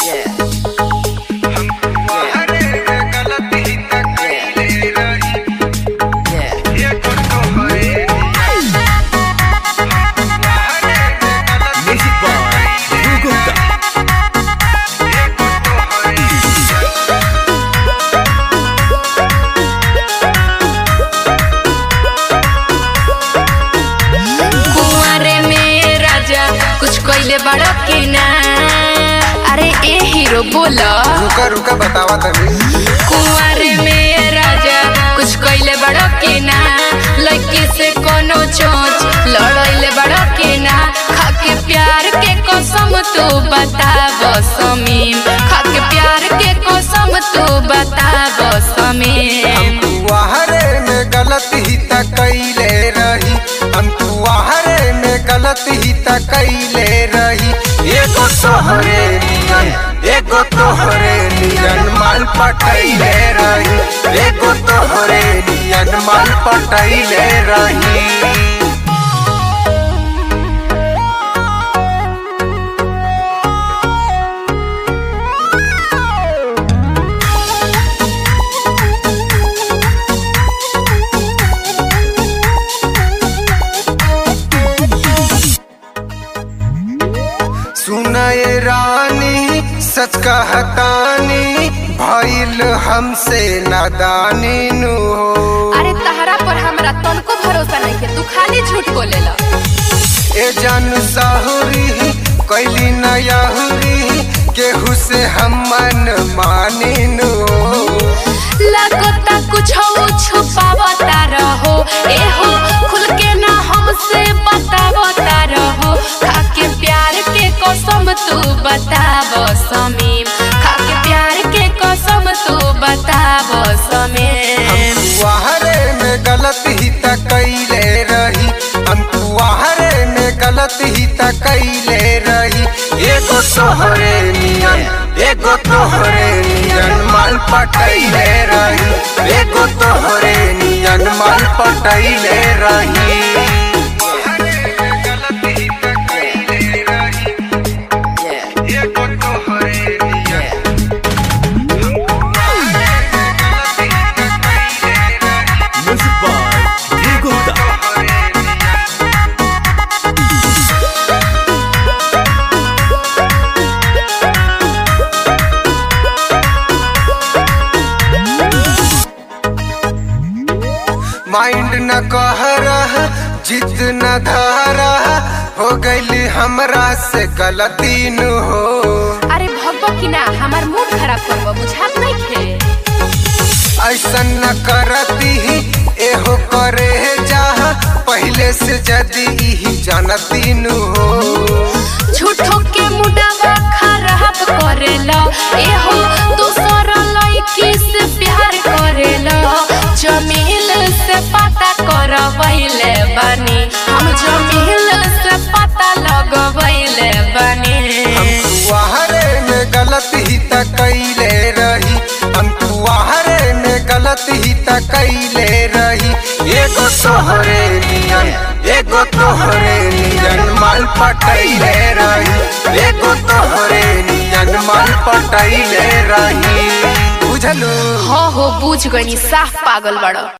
Music by Dhruv Gupta. कुंवारे में राजा कुछ कइले बड़ा की ना अरे ए हीरो बोला रुका रुका बतावा तनी कुंवारे में राजा कुछ कइले बड़ा की ना लड़की से कोनो चोच लड़ाइले बड़ा की ना खाके प्यार के कसम तू बताब समीम खाके प्यार के कसम तू बताब समीम तुहरे में गलत ही त कैले रही हम तुहरे में गलत ही त कैले रही एगो तोहरे नियन एगो तोहरे नियन माल पटैले रही एगो तोहरे नियन माल पटैले रही सुनए रानी सच कहतानी भइल हमसे नादानी नु हो अरे तहरा पर हमरा तनको भरोसा नहीं है तू खाली झूठ बोलेला ए जन साहुरी कैली नयाहुरी केहू से हम मन मानी नु हो लगता कुछ छुपावता रहो एहो खुल के ना हमसे बतावता रहो खाके प्यार के कसम तू बताव समीम खाके प्यार के कसम तू बताव समीम तुहरे में गलत ही त कैले रही हम तुहरे में गलत ही त कैले रही एगो तोहरे नियन एगो तोहरे नियन माल पटैले रही एगो तोहरे नियन माल पटैले रही एगो तोहरे नियन Music by Dhruv Gupta. Mind न कह रहा जिद न धारा हो गईली हमरा से गलती नु हो अरे भगवा की ना हमार मूड खराब करबो बुझात नहीं खे ऐसा न करती एहो करे जहाँ पहले से जदी ही जानती नु हो झूठो के मुडावा खराब करेला एहो दूसर लड़की से प्यार करेला जमील से पता करवैले बानी हम जमील से पता लगवैले बानी तुहरे में गलत ही त कैले रही हम तुहरे में गलत ही त कैले रही एगो तोहरे नियन एगो तोहरे नियन माल पटैले रही एगो तोहरे नियन माल पटैले रही बुझलू हो हो बुझ गनी साफ पागल बड़ा